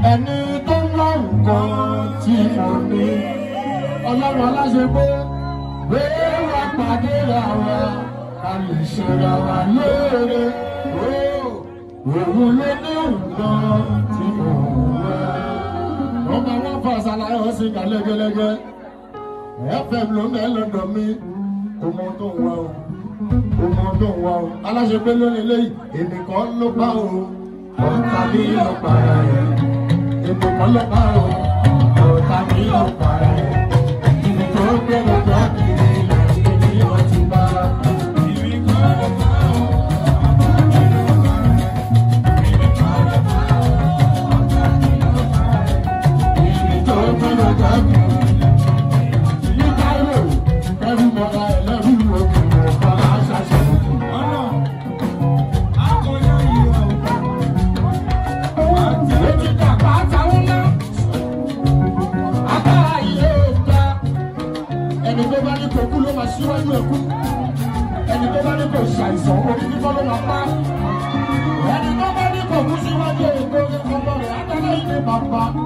ẹni tó ń wá nǹkan tí mo ní ọlọ́run aláṣẹ pé pé wá pàdé ra wa ká lè ṣera wa lóore òun ló ní nǹkan tí mo wá. ọmọ wọn fà ṣàlàyé ọsìn kà lẹ́gẹ́lẹ́gẹ́ fm ló ń bẹ lọ́dọ̀ mi kò mọ tó ń wá o kò mọ tó ń wá o aláṣẹ pé lónìí lẹ́yìn èmi kan ló bá o ọ̀tá mi ló para ẹ̀ èmi kan ló bá o ọ̀tá mi ló para ẹ̀ ibi tó gbé lọ́jọ́ kiri lẹ́yìn ní ọtí bá. Ibi tó gbé lọ́jọ́ kiri ní Cairo ẹrú mọ́ra ẹlẹ́rú òkè ọ̀pá aṣáṣẹ́ òkè. Èjì dàgbà táwọn ná. Agbára ilé ìta. Ẹni tó bá ní kò kú ló máa ṣíwájú ẹ̀kú. Ẹni tó bá ní kò ṣàìsàn orí fífọ́ ló máa pa. Ẹni tó bá ní kò kú síwájú èkó ọmọ rẹ̀ Adáná ilé bàbá.